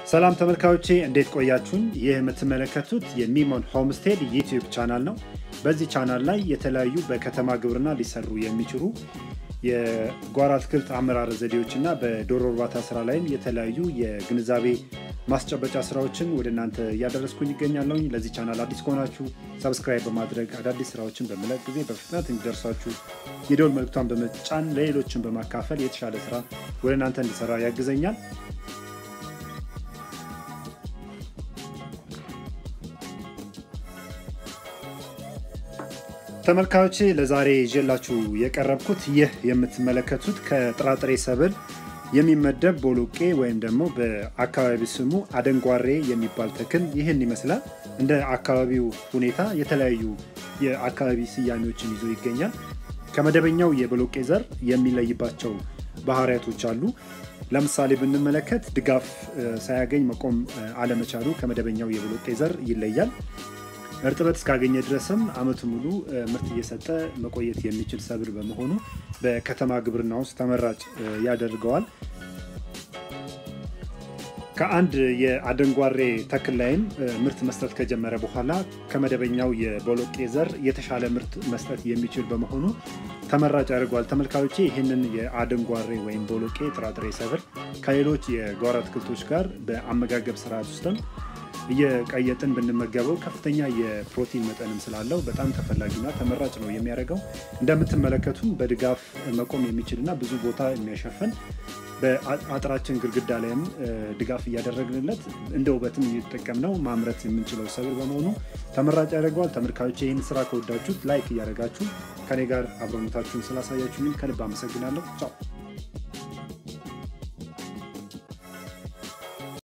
ሰላም ተመልካዮቼ እንዴት ቆያችሁን? ይህ የምትመለከቱት የሚሞን ሆምስቴድ ዩቲዩብ ቻናል ነው። በዚህ ቻናል ላይ የተለያዩ በከተማ ግብርና ሊሰሩ የሚችሉ የጓሮ አትክልት አመራር ዘዴዎች እና በዶሮ እርባታ ስራ ላይም የተለያዩ የግንዛቤ ማስጨበጫ ስራዎችን ወደ እናንተ እያደረስኩኝ ይገኛለሁኝ። ለዚህ ቻናል አዲስ ከሆናችሁ ሰብስክራይብ በማድረግ አዳዲስ ስራዎችን በመለቅ ጊዜ በፍጥነት እንዲደርሳችሁ የደወል መልክቷን በመጫን ለሌሎችን በማካፈል የተሻለ ስራ ወደ እናንተ እንዲሰራ ያግዘኛል። ተመልካዮቼ ለዛሬ ይዤላችሁ የቀረብኩት ይህ የምትመለከቱት ከጥራጥሬ ሰብል የሚመደብ ቦሎቄ ወይም ደግሞ በአካባቢ ስሙ አደንጓሬ የሚባል ተክል ይህን ይመስላል። እንደ አካባቢው ሁኔታ የተለያዩ የአካባቢ ስያሜዎችን ይዞ ይገኛል። ከመደበኛው የቦሎቄ ዘር የሚለይባቸው ባህሪያቶች አሉ። ለምሳሌ ብንመለከት ድጋፍ ሳያገኝ መቆም አለመቻሉ ከመደበኛው የቦሎቄ ዘር ይለያል። እርጥበት እስካገኘ ድረስም ዓመቱ ሙሉ ምርት እየሰጠ መቆየት የሚችል ሰብል በመሆኑ በከተማ ግብርና ውስጥ ተመራጭ ያደርገዋል። ከአንድ የአደንጓሬ ተክል ላይም ምርት መስጠት ከጀመረ በኋላ ከመደበኛው የቦሎቄ ዘር የተሻለ ምርት መስጠት የሚችል በመሆኑ ተመራጭ ያደርገዋል። ተመልካዮቼ ይህንን የአደንጓሬ ወይም ቦሎቄ ጥራጥሬ ሰብል ከሌሎች የጓሮ አትክልቶች ጋር በአመጋገብ ስርዓት ውስጥም እየቀየጥን ብንመገበው ከፍተኛ የፕሮቲን መጠንም ስላለው በጣም ተፈላጊና ተመራጭ ነው የሚያደርገው። እንደምትመለከቱ በድጋፍ መቆም የሚችልና ብዙ ቦታ የሚያሸፍን በአጥራችን ግድግዳ ላይም ድጋፍ እያደረግንለት እንደ ውበትም እየተጠቀምነው ማምረት የምንችለው ሰብል በመሆኑ ተመራጭ ያደርገዋል። ተመልካዮች ይህን ስራ ከወዳችሁት ላይክ እያደረጋችሁ ከኔ ጋር አብሮነታችሁን ስላሳያችሁኝም ከልብ አመሰግናለሁ። ቻው